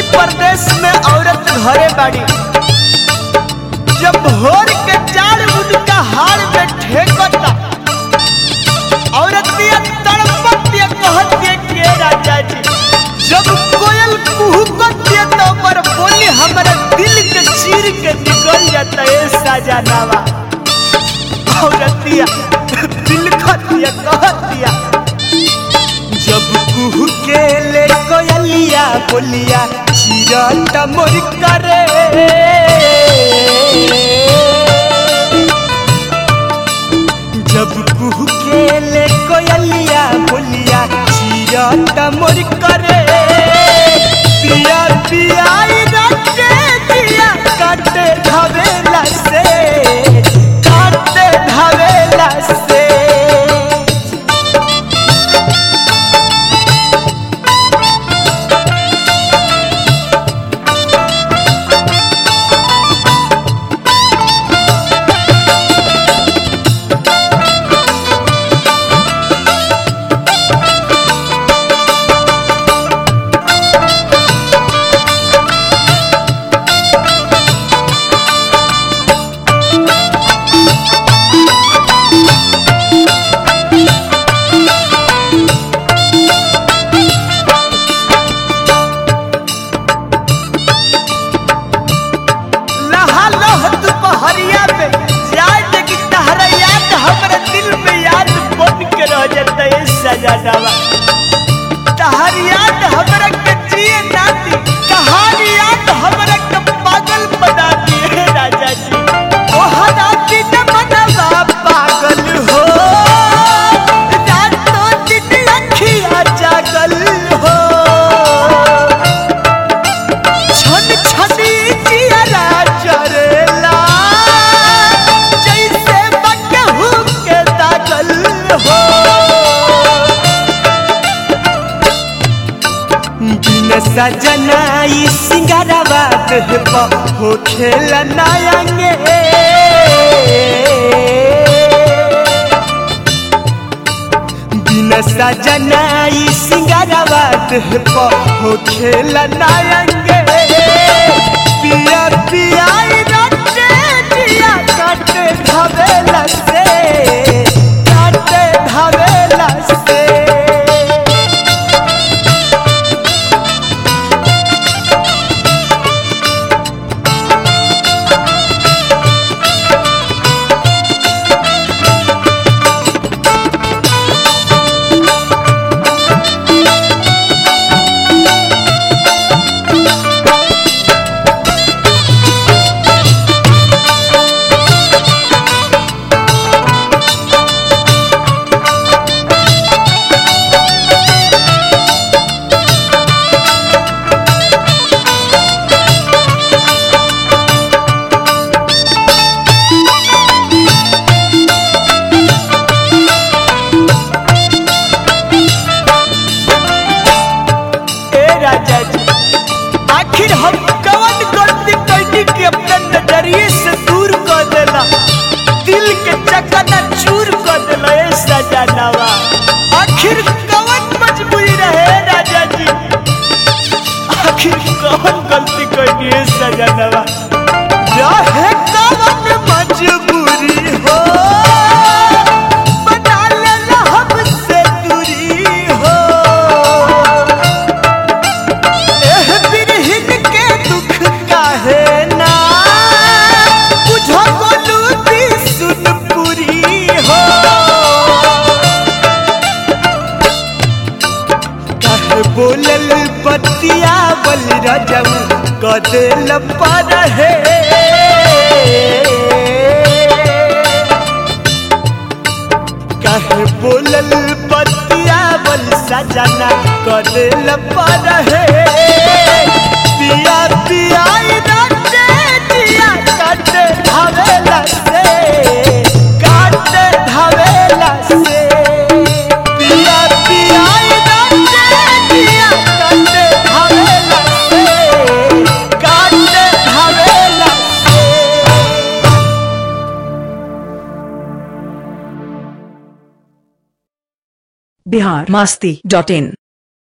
प्रदेश में औरत घरे बाड़ी जब भोर के चार उनका हार में ठेकता औरतिया तड़पतिया कहतिया के राजा जी जब कोयल कुहुकतिया तो पर बोली हमारा दिल के चीर के निकल जाता है सजनावा औरतिया दिल खतिया कहतिया जब कुहू के ले कोयलिया बोलिया चिरट मोर करे जब कुहू के ले कोयलिया बोलिया चिरट मोर करे पिया पिया रटे दिया काटे धवेला से काटे धवेला से लहा लह दुपहरिया में जाए कि तहरा याद हमरा दिल में याद बन के रह जाता है सजनावा तहर याद हमरा के जिए ना दी तहर याद हमरा के पागल बना दी है राजा जी ओ हराती न मनवा पागल हो रातों दिन अखियाँ जागल हो छन छनी जियरा जरेला जैसे बकहू के दागल हो बिन सजनाई सिंगारवा देह पर हो खेल नायंगे बिन सजनाई सिंगारवा देह पर हो खेल नायंगे पिया पिया रटे दिया काटे धवेला से काटे धवेला से ए राजा जी आखिर हम कवन गलती कैनी के अपने नजरिए से दूर कर देला दिल के चकना चूर कर देला ए सजनावा आखिर कवन मजबूरी रहे राजा जी आखिर कवन गलती कैनी ए सजनावा रहे कवन मजबूरी हो बना लेला हमसे दूरी हो एह बिरहिन के दुख काहे ना बुझो बोलू दी सुन पुरी हो काहे बोलल बतिया बल रजम कदेल पर है काहे बोलल बतिया बल सजना कदेल पर है पिया पिया रटे दिया काटे धवेला से काटे धवेला से पिया पिया रटे दिया काटे धवेला से काटे धवेला से बिहार मस्ती डॉट इन